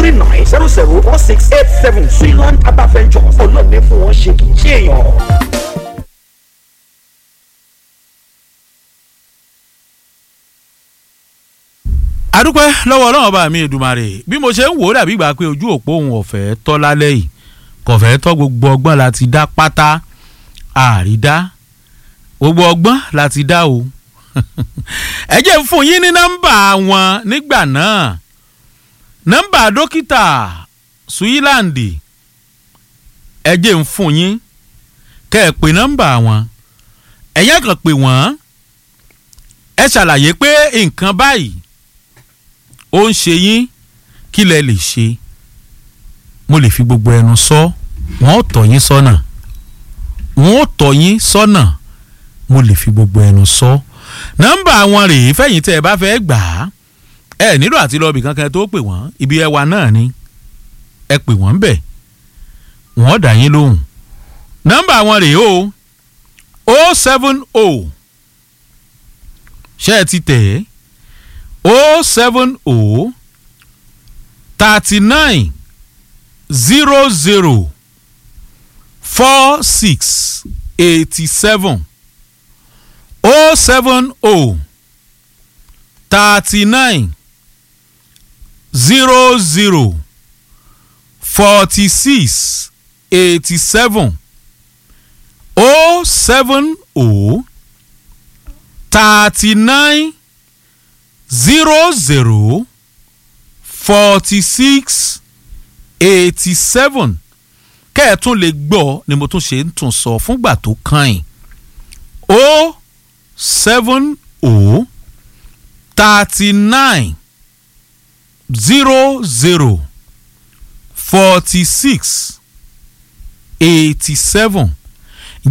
three nine zero zero four six eight seven Suiland Herbal Ventures ọlọ́ọ̀ni fún wọn ṣe kì í ṣe èèyàn. adúpẹ́ lọ́wọ́ ọlọ́run ọba mi Èdùmàrè bí mo ṣe ń wò ó dàbí ìgbà pé ojú òpó òun ọ̀fẹ́ tọ́ lálẹ́ yìí kò fẹ́ tọ́ gbogbo ọgbọ́n la ti dá pátá àrídá gbogbo ọgbọ́n la ti dá o ẹ jẹ́ ń fún yín ní nọ́mbà wọn nígbà náà nọ́mbà dókítà Suilandi ẹ jẹ́ ń fún yín kẹ́ ẹ pè nọ́mbà wọn ẹ̀yẹ́ kan pè wọ́n ẹ ṣàlàyé pé nǹkan báyìí ó ń ṣe yín kí lẹ lè ṣe mo lè fi gbogbo ẹnu sọ wọn ò tọ́ yín sọ́nà wọn ò tọ́ yín sọ́nà mo lè fi gbogbo ẹnu sọ nọ́mbà wọn rèé fẹ̀yìn tẹ́ ẹ bá fẹ́ gbà á ẹ nílò àti lọ bì kankan tó pè wọ́n ibi ẹwà náà ni ẹ pè wọ́n bẹ̀ wọ́n dà yín lóhùn nọ́mbà wọn rèé o o seven o ṣé ẹ ti tẹ̀ ẹ́ o seven o thirty nine zero zero four six eighty seven o seven o thirty nine zero zero forty six eighty seven o seven o thirty nine zero zero forty six eighty seven kẹ́ẹ̀tún lè gbọ́ ni mo tún ṣe ń tún sọ fúngbà tó kàn yín o seven o thirty nine zero zero forty six eighty seven